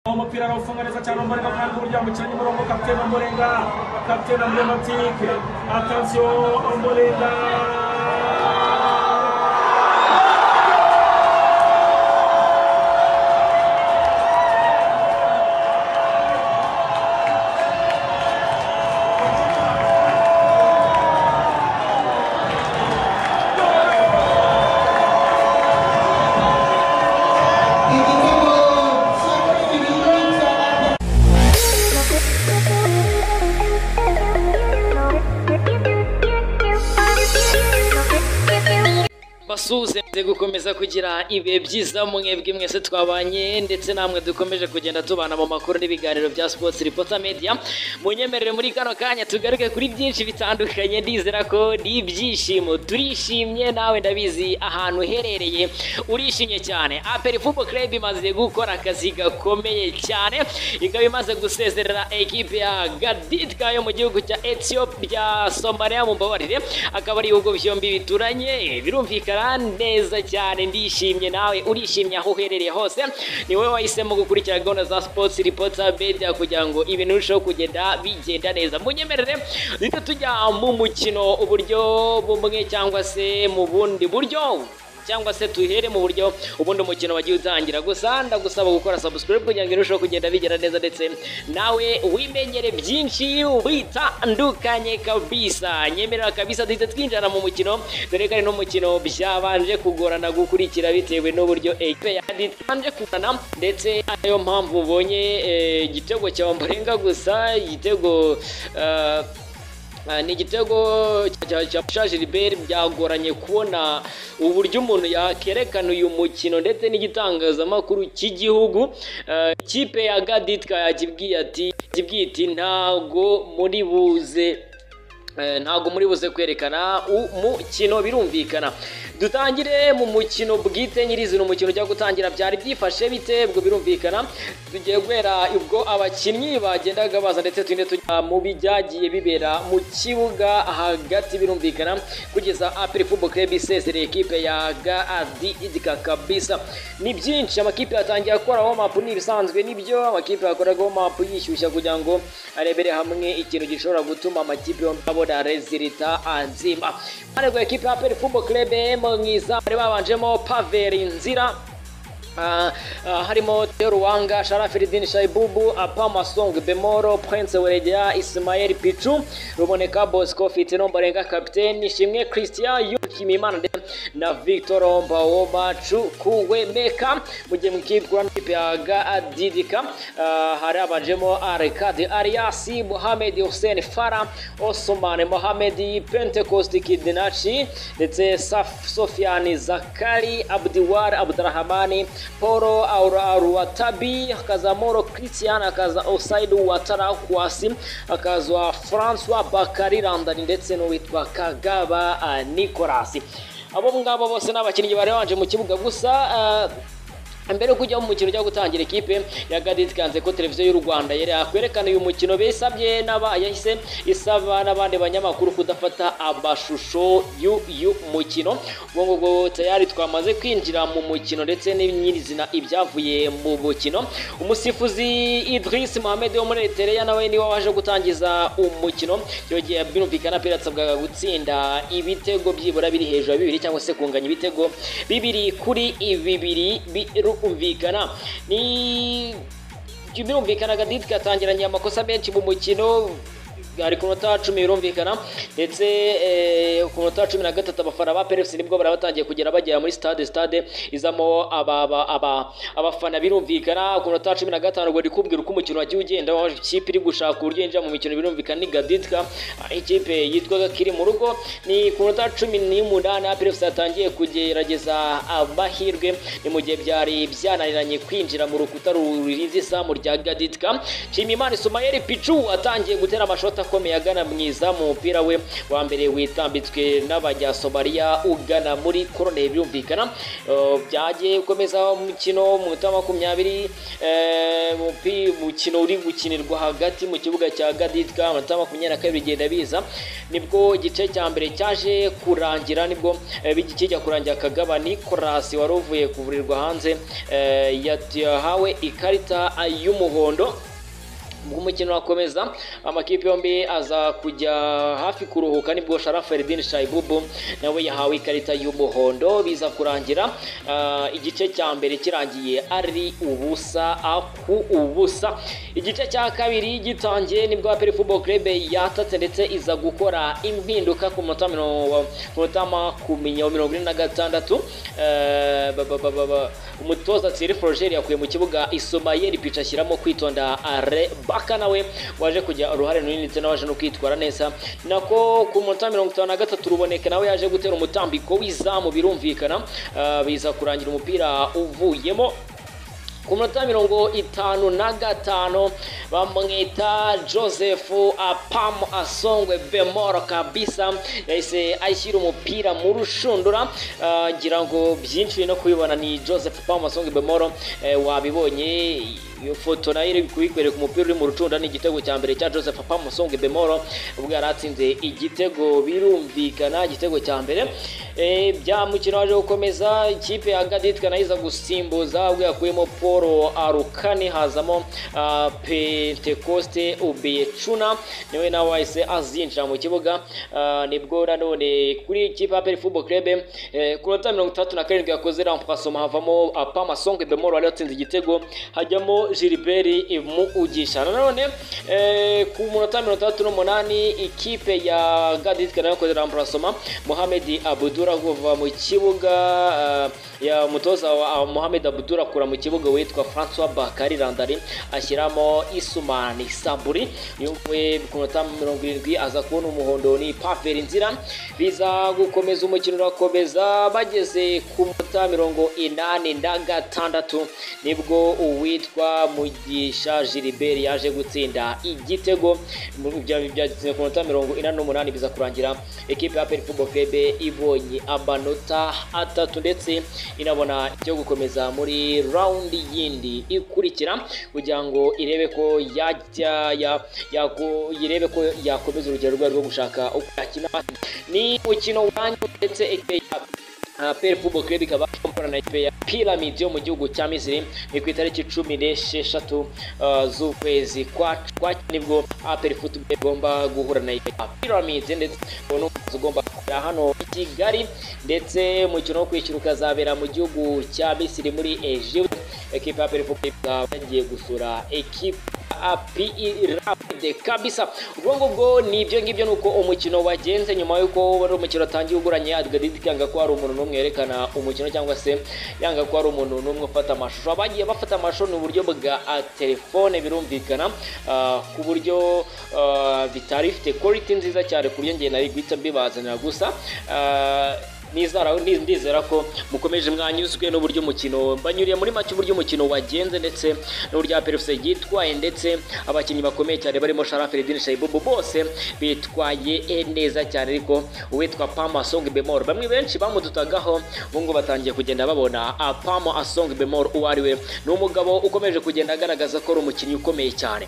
aho umupira arawufunganiza cyane umurega kandi burya umukinnyi murongo kapitene umurenga kapitene emblematike atansiyo umurenga igitego cya kabiri ni icya basuhuze muze gukomeza kugira ibihe byiza mwebwe mwese twabanye ndetse namwe dukomeje kugenda tubana mu makuru n'ibiganiro bya sports reporter media munyemerere muri kano kanya tugaruke kuri byinshi bitandukanye ndizera ko ni ibyishimo turishimye nawe ndabizi ahantu uherereye urishimye cyane aperi football club imaze gukora akazi gakomeye cyane ikaba imaze gusezerera ekipe ya gaditwa yo mu gihugu cya ethiopia somaliya mumbabarire akaba ari ibihugu byombi bituranye birumvikana neza cyane ndishimye nawe urishimye aho uherereye hose ni wowe wahisemo gukurikira gahunda za sports reporter media kugira ngo ibintu birusheho kugenda bigenda neza munyemerere duhita tujya mu mukino uburyo bumwe cyangwa se mu bundi buryo cyangwa se tuhere mu buryo ubundi umukino wagiye utangira gusa ndagusaba gukora subscribe kugira ngo irusheho kugenda bigera neza ndetse nawe wimenyere byinshi bitandukanye kabisa nyemerera kabisa duhita twinjira mu mukino dore ko ari n'umukino byabanje kugorana gukurikira bitewe n'uburyo ekipe yabanje kugorana ndetse ariyo mpamvu ubonye eh, igitego cya Ombolenga gusa igitego eh, Ah, ni igitego cya- cya cya Gilbert byagoranye kubona uburyo umuntu yakerekana uyu mukino ndetse n'igitangazamakuru cy'igihugu Ah, ikipe ya Gaditka yakibwiye ati yakibwiye iti ntago muri buze Eh, ntabwo muri buze kwerekana umukino birumvikana dutangire mu mukino bwite nyirizina umukino ujya gutangira byari byifashe bite ubwo birumvikana tugiye guhera ubwo abakinnyi bagendaga baza ndetse tugende tujya mu byagiye bibera mu kibuga hagati birumvikana kugeza aperi fubo club isezereye ekipe ya gadi idika kabisa ni byinshi amakipe yatangiye gukora warm up ni ibisanzwe nibyo amakipe yakoraga warm up yishyushya kugira ngo arebere hamwe ikintu gishobora gutuma amakipe yombi abona rezilita nzima ariko ekipe ya peri fubo club mu izamu bari babanjemo paveri nzira Ah, ah, harimo Theo Ruwanga, Sharafiridin Shaibubu, Apama Song Bemoro, Prince Weregeya, Ismael Pichu, Ruboneka Bosco Fitino Mbarenga kapiteni, Shimwe Christian, Yuki Mimana ndetse na Victor Mbawoma Chukwuemeka mu gihe mu ikipe kuri ikipe ya Gadidika ah, hari abanjemo Arkadi Ariasi, Mohamed Hussein Farah, Osman Mohamed, Pentecost Kidinachi ndetse Saf- Sofiani Zakari, Abdiwar Abdurahmani, Poro Aruatabi, hakaza Moro Christian, hakaza Osaidu Watara Kwasi, hakaza Francois Bakari Randani ndetse n'uwitwa Kagaba ah, Nicolas. Abo ngabo bose ni abakinnyi bari banje mu kibuga gusa ah, mbere yo kujya mu mukino ujya gutangira ikipe ya Gaditkanze ko televiziyo y'u Rwanda yari yakwerekana uyu mukino bisabye n'aba yahise isaba n'abandi banyamakuru kudafata amashusho y'uyu mukino ubwo ngubwo tayari twamaze kwinjira mu mukino ndetse n'inyirizina ibyavuye mu mukino umusifuzi Idris Mohamed wo muri Eritrea nawe niwe waje gutangiza umukino icyo gihe birumvikana pera yasabwaga gutsinda ibitego byibura biri hejuru ya bibiri cyangwa se kunganya ibitego bibiri kuri bibiri birumvikana ni birumvikana Gadid katangiranye amakosa menshi mu mukino ari ku nota cumi birumvikana ndetse eh, ku nota cumi na gatatu abafana ba PRFC nibwo bari batangiye kugera bagera muri stade stade izamo aba- aba- aba- abafana birumvikana ku nota cumi na gatanu ubwo ndi kubwira uko umukino wagiye ugenda aho ikipe iri gushaka uburyo yinjira mu mikino birumvikana ni Gaditka aho ikipe yitwaga kiri mu rugo ni ku nota cumi n'umunani PRFC yatangiye kugerageza amahirwe ni mu gihe byari byananiranye kwinjira mu rukuta rurinze izamu rya Gaditka Nshimiyimana Ismael Pichu atangiye gutera amashoti akomeye agana mu izamu umupira we wa mbere witambitswe n'abanya Somalia ugana muri korone birumvikana Eh, byagiye gukomeza umukino mu minota makumyabiri eh, mu- amakipe umukino uri gukinirwa hagati mu kibuga cya gaditwa amanota makumyabiri na kabiri bigenda biza nibwo igice cya mbere cyaje kurangira nibwo eh, bigi- kijya kurangira kagaba nikorasi wari uvuye kuvurirwa hanze eh, yat- yahawe ikarita ah, y'umuhondo ubwo umukino urakomeza amakipe yombi aza kujya hafi kuruhuka nibwo Sharafa Feridin Shaibubu nawe yahawe ikarita y'umuhondo biza kurangira ah, igice cya mbere kirangiye ari ubusa ah, ku ubusa igice cya kabiri gitangiye nibwo Aperi Football Club yatatse ndetse iza gukora impinduka ku munota mirongo ku munota makumyabiri mirongo ine na gatandatu Eh, ba- ba- ba- ba- ba- umutoza Thierry Florger yakuye mu kibuga Isomayeli pica ashyiramo kwitonda Are Baka nawe waje kugira uruhare runini ndetse n'awaje no kwitwara neza nako ku munota mirongo itanu na gatatu ruboneka nawe yaje gutera umutambiko w'izamu birumvikana Eh, biza kurangira umupira uvuyemo ku minota mirongo itanu na gatanu bamwita joseph apam asongwe bemoro kabisa yahise ashyira umupira mu rushundura Ah, ngira ngo byinshi no kubibona ni joseph apam asongwe bemoro eh, wabibonye iyo foto nayo iri kuyikwereka umupira uri mu rucunda ni igitego cya mbere cya joseph apam asongwe bemoro ubwo yari atsinze igitego birumvikana igitego cya mbere Eh, bya mukino waje gukomeza ikipe ya gaditwa nayo iza gusimbuza ubwo yakuyemo paul arukani hazamo ah, pentecoste ubecuna niwe nawe wahise azinjira mu kibuga Ah, nibwo nanone kuri ikipe ya peri football club eh, ku minota mirongo itandatu na karindwi yakoze rampasoma havamo apama songe bemoro wari watsinze igitego hajyamo gilbert muugisha nanone eh, ku minota mirongo itandatu n'umunani ikipe ya gaditwa nayo yakoze rampasoma mohamed abudura kuva mu kibuga ah, ya mutoza wa mohamed abudura akura mu kibuga witwa francois bakari randari ashyiramo isumani saburi uyu nguyu ku minota mirongo irindwi aza kubona umuhondo ni paveri nzira biza gukomeza umukino urakomeza bageze ku minota mirongo inani na gatandatu nibwo uwitwa mugisha gilbert yaje gutsinda igitego mu- bya- byatsinze ku minota mirongo inani n'umunani biza kurangira ekipe ya peri football club ibonye amanota atatu ndetse inabona icyo gukomeza muri rawundi yindi ikurikira kugira ngo irebe ko yajya ya- yako- irebe ko yakomeza urugero rwayo rwo gushaka uko yakina ni umukino urangiye ndetse ekipe ya Uh, Pele Football Club ikaba ikora na ikipe ya Pyramid yo mu gihugu cya Misiri ni ku itariki cumi n'esheshatu uh, z'ukwezi kwa kwa nibwo Aperi Football Club igomba guhura na ikipe ya Pyramid ndetse uwo ni umuhanzi ugomba kujya hano i Kigali ndetse umukino wo kwishyura ukazabera mu gihugu cya Misiri muri Egypte ekipe ya Aperi Football Club ikaba yagiye gusura ekipe rapide kabisa ubwo ngubwo ni ibyo ngibyo nuko umukino wagenze nyuma y'uko wari umukino watangiye uguranye adgadid yanga ko hari umuntu n'umwe yerekana umukino cyangwa se yanga ko hari umuntu n'umwe ufata amashusho abagiye bafata amashusho ni uburyo bwa ah, telefone birumvikana ah, ku buryo ah, bitari bifite quality nziza cyane ku buryo njye nari guhita mbibazanira gusa ah, Nizara- ni- ndizera ko mukomeje mwanyuzwe n'uburyo umukino banyuriye muri make uburyo umukino wagenze ndetse n'uburyo aperefuse yitwaye ndetse abakinnyi bakomeye cyane barimo sharaferidin shayibubu bose bitwaye eh, neza cyane ariko uwitwa pamo asong bemor bamwe benshi bamudutagaho ubu ngubu batangiye kugenda babona ah, pamo asong bemor uwo ari we ni umugabo ukomeje kugenda agaragaza ko ari umukinnyi ukomeye cyane